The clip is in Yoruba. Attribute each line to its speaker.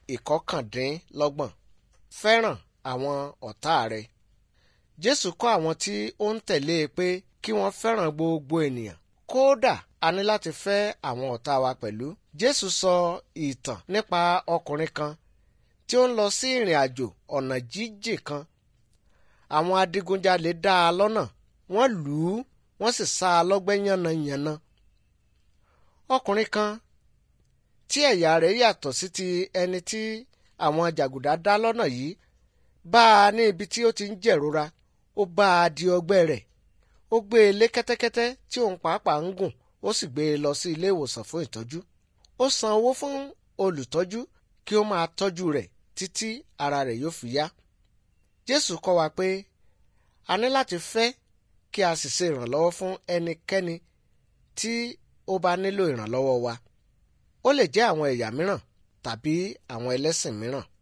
Speaker 1: ìkọkàndínlọ́gbọ̀n fẹ́ràn àwọn ọ̀tá rẹ. Jésù kọ́ àwọn tí ó ń tẹ̀lé e pé kí wọ́n fẹ́ràn gbogbo ènìyàn kódà a ní láti fẹ́ àwọn ọ̀tá wa pẹ̀lú. Jésù sọ ìtàn nípa ọkùnrin kan tí ó ń lọ sí ìrìn àjò ọ̀nà jíjìn kan. Àwọn adigunjalè dá a lọ́nà wọ́n lù ú wọ́n sì sá a lọ́gbẹ́ yánnayànna. Ọkùnrin kan tí ẹ̀yà rẹ̀ yàtọ̀ sí ti ẹni tí àwọn jàgùdà dá lọ́nà yìí bá a ní ibi tí ó ti ń jẹ̀rora ó bá a di ọgbẹ́ rẹ̀ ó gbé e lé kẹ́tẹ́kẹ́tẹ́ tí òun pàápàá ń gùn ó sì gbé e lọ sí ilé ìwòsàn fún ìtọ́jú ó san owó fún olùtọ́jú kí ó máa tọ́jú rẹ̀ títí ara rẹ̀ yóò fi yá Jésù kọ́ wa pé a ní láti fẹ́ kí a sì ṣe ìrànlọ́wọ́ fún ẹnikẹ́ni tí ó bá nílò ìrànlọ́wọ́ wa ó lè jẹ́ àwọn ẹ̀yà mìíràn tàbí àwọn ẹlẹ́sìn mìíràn